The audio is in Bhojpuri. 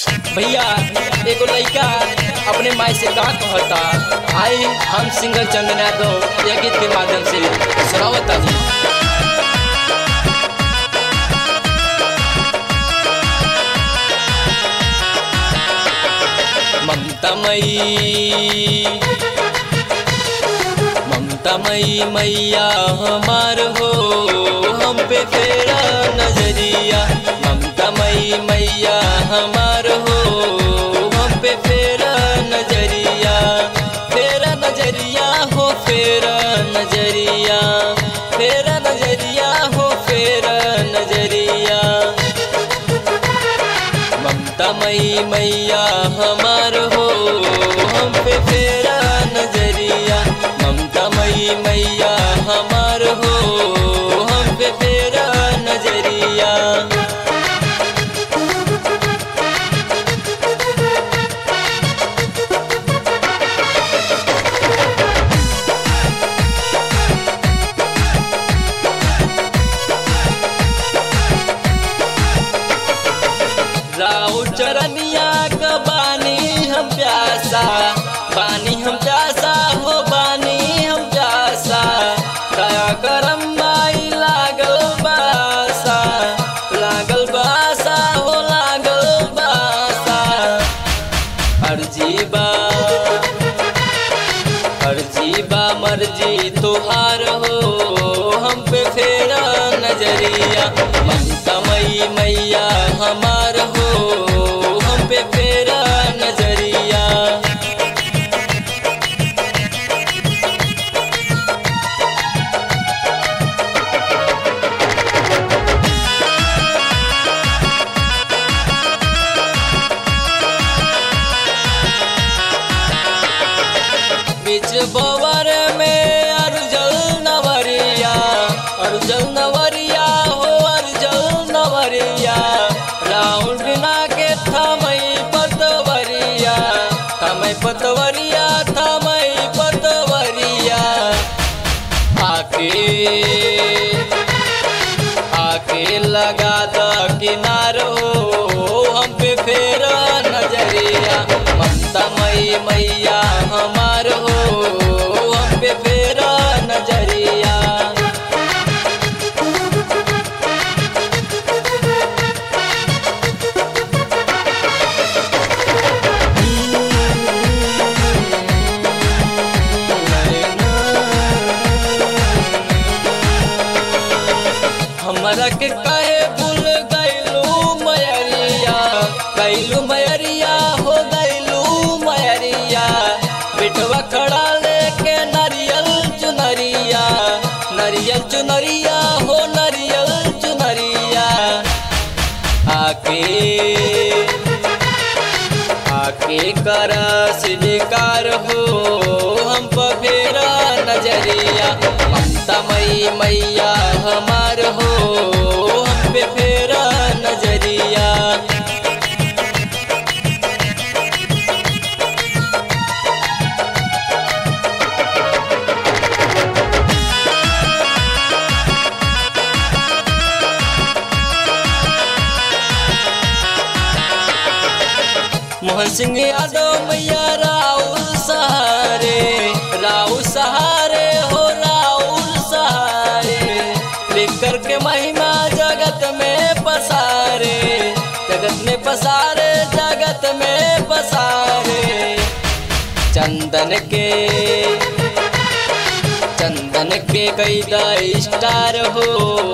भैया एगो लड़का अपने माई से का कहता आई हम सिंगर चंदन यादव यह गीत के माध्यम से सुनावता जी ममता मई ममता मई मैया हमार हो हम पे फेरा नजरिया ममता मई मैया हमार हो हम पे फेरा नजरिया फेरा नजरिया हो फेरा नजरिया फेरा नजरिया हो फेरा नजरिया ममता मई मैया हमार हो हम पे फेरा नजरिया ममता मई मैया हमार हो हम पे फेरा नजरिया राउ चरनिया का बानी हम प्यासा बानी हम प्यासा हो बानी हम प्यासा दया करम माई लागल बासा लागल बासा हो लागल बासा अर्जी बा अर्जी बा मर्जी तुहार हो हम पे फेरा नजरिया ममता मई मैया हमार हो हम पे फेरा नजरिया बीच बवर में अर्जल नवरिया अर्जल नवरिया हो अर्जल नवरिया राउंड ना के थमई पतवरिया थमई पतवरिया थमई पतवरिया आके आके लगा द किनारो हम पे फेर नजरिया ममता मई मैया हमार हो हम पे फेर नजरिया हमरा के कहे भूल गईलू मयरिया गईलू मयरिया हो गईलू मयरिया बिठवा खड़ा लेके नरियल चुनरिया नरियल चुनरिया हो नरियल चुनरिया आके आके कर स्वीकार हो हम पर फेरा नजरिया ममता मई मैया हमार हो हम पे फेरा नजरिया मोहन सिंह यादव मैया राउल सहारे राउल सहारे हो राउल सहारे लेकर के महिमा जगत में पसारे जगत में पसारे जगत में पसारे चंदन के चंदन के कैदा स्टार हो